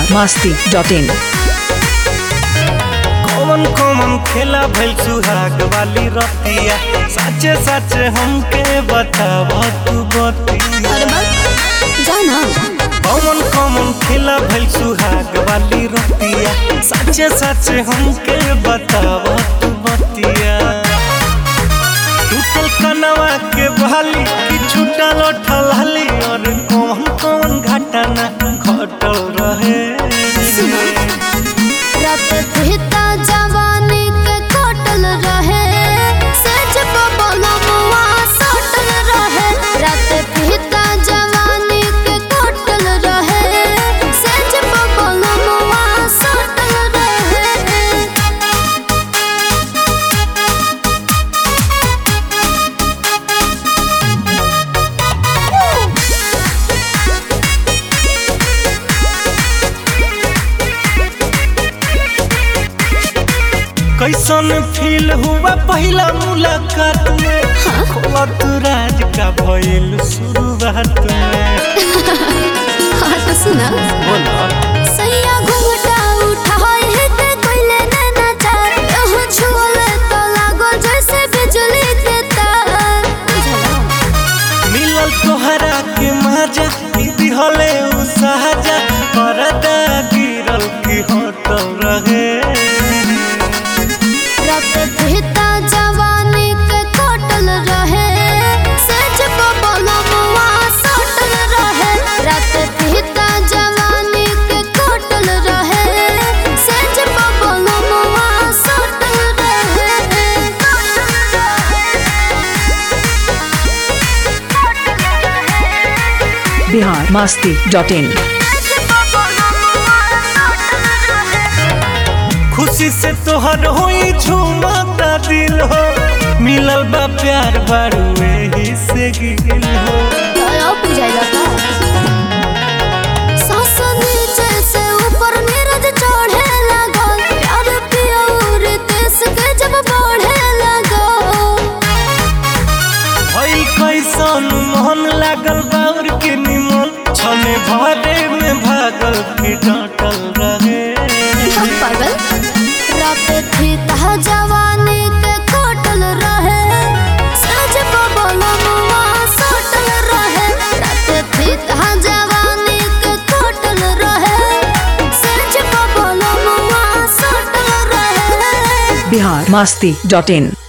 masti.in कौन कौन खेला भइल सुहाग वाली रतिया सच्चे सच्चे हमके बताव तू बतिया अरे बस जाना कौन कौन खेला भइल सुहाग वाली रतिया सच्चे सच्चे हमके बताव तू बतिया टूटल कनवा के बहाली कि छूटल ठलहली और कौन कौन घटना घटल रहे रात भीता जवानी के कटल रहे सच बबलमुआ सटल रहे रात भीता जवानी के कटल रहे सच बबलमुआ सटल रहे कैसन फील हुआ पहला मुलाकात में खोला तू राज का भइल शुरुआत में हाँ तो सुना बोला सैया घुंघटा उठाए है ते कोइले नैना चार यह छुअले तो लागो जैसे बिजली के तार मिलल तोहरा के मजा दिहले उ सहजा परदा गिरल की होटल रहे रात भीता जवानी के कटल रहे सच बबलमुआ सटल रहे रात भीता जवानी के कटल रहे सच बबलमुआ सटल रहे Bihar masti.in खुशी से तोहर होई झूमता दिल हो मिलल बा प्यार बारू एही से गिल हो सांस नीचे से ऊपर नीरज चढ़े लगल प्यार पिया और देश के जब बढ़े लगल भई कैसन मोहन लागल बाउर के निमन छने भरे में भागल की डांटल रहे हम पागल रात थी तह जवानी के कटल रहे सज बबलमुआ सटल रहे रात थी तह जवानी के कटल रहे सज बबलमुआ सटल रहे Bihar masti.in